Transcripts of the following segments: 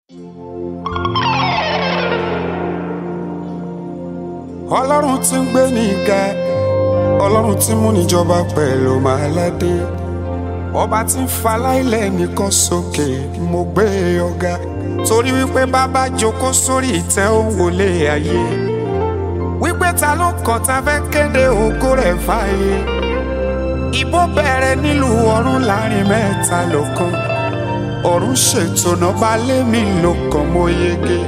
ọlọ́run tí ń gbé ní ga ọlọ́run tí mú níjọba pẹ̀lú màáládé ọba tí ń faláìlẹ̀ nìkan sókè mo gbé ọ̀gá torí wípé bàbá jókòó sórí ìtẹ́ òun wọlé ayé wípé ta ló kàn tá fẹ́ kéde ògo rẹ̀ fáyé ìbò bẹ̀rẹ̀ nílùú ọ̀run láàrin mẹ́ta lọ́kàn ọ̀run ṣètò náà bá lé mi lọ́kàn mo yege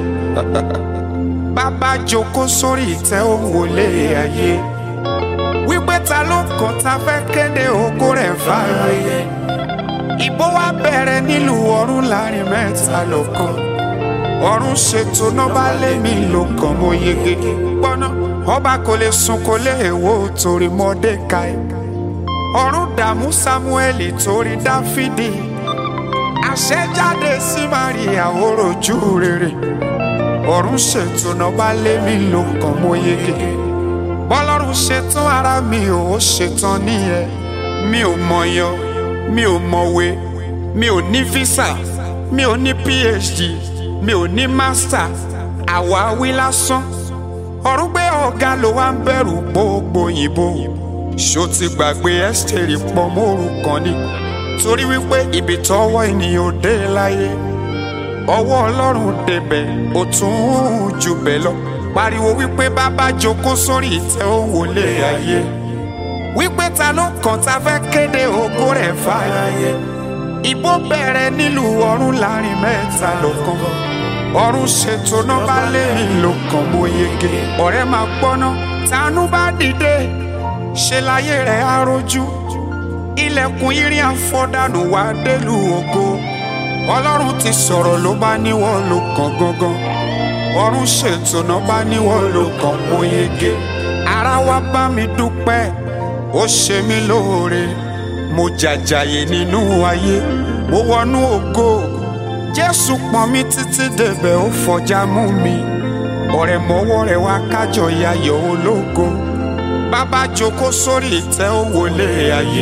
bàbá jókòó sórí ìtẹ́ òun wọlé ayé wípé ta ló kàn tá fẹ́ kéde ògo rẹ̀ fáyé ìbò wa bẹ̀rẹ̀ nílùú ọ̀run láàrin mẹ́ta lọ́kàn ọ̀run ṣètò náà bá lé mi lọ́kàn mo yege gbọ́ná ọba kò lè sùn kò lè wò torí Mọ́dékáì ọ̀run dààmú Sámúẹ́lì torí Dáfídì àṣẹjáde sí Máríà òròjú rere ọ̀run ṣètò náà bá lé mi lọ́kàn mo yege bọ́lọ́run ṣetán ara mi ò ṣetán nìyẹn mi ò mọ̀yàn mi ò mọ̀wé mi ò ní físà mi ò ní phd mi ò ní mástà àwáwí lásán ọ̀run gbé ọ̀gá ló wá ń bẹ̀rù gbogbo òyìnbó ṣó ti gbàgbé ẹ́sítẹ́rì pọ̀ mórúkọ ni torí wípé ibi tọ́wọ́ ènìyàn ò dé láyé ọwọ́ ọlọ́run débẹ̀ ó tún jù bẹ́ẹ̀ lọ pariwo wípé bàbá jókòó sórí ìtẹ́ òun wọlé ayé wípé ta ló kàn tá fẹ́ kéde ògo rẹ̀ fáyé ìbò bẹ̀rẹ̀ nílùú ọ̀run láàrin mẹ́ta lọ́kàn ọ̀run ṣètò náà bá lé ìlòkàn mo yege ọ̀rẹ́ máa gbọ́ná tánú bá dìde ṣe láyé rẹ̀ á rojú ilẹ̀kùn irin àfọ̀dànù wá délùú ògo ọlọ́run ti sọ̀rọ̀ ló bá níwọ̀ ló kàn gangan ọ̀run ṣètò náà bá níwọ̀ ló kàn mo yege ara wa bá mi dúpẹ́ ó ṣe mí lóore mo jàjàyè nínú ayé mo wọnú ògo jésù pọ́n mi títí débẹ̀ ó fọjá mú mi ọ̀rẹ́ mọ́wọ́ rẹ̀ wá kájọ yayọ̀ ológo bàbá jókòó sórí ìtẹ́ ó wọlé ayé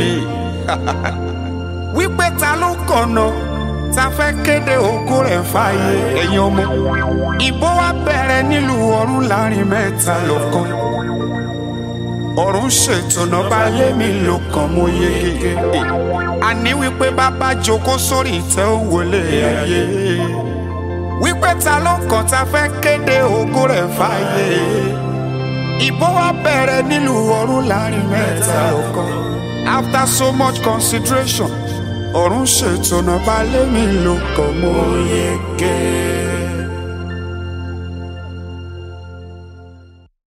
wípé ta ló kọ̀nà ta fẹ́ kéde ògo rẹ̀ fáyé ẹ̀yin ọmọ ìbò wa bẹ̀rẹ̀ nílùú ọ̀run láàrin mẹ́ta lọ́kàn ọ̀run ṣètò náà bá lé mi lọ́kàn mo yege àní wípé bàbá jókòó sórí ìtẹ́ ó wọlé ayé wípé ta ló kàn ta fẹ́ kéde ògo rẹ̀ fáyé ìbò wa bẹ̀rẹ̀ nílùú ọ̀run láàrin mẹ́ta lọ́kàn after so much consideration ọ̀run ṣètò náà bá lé mi lọ́kàn mo yege.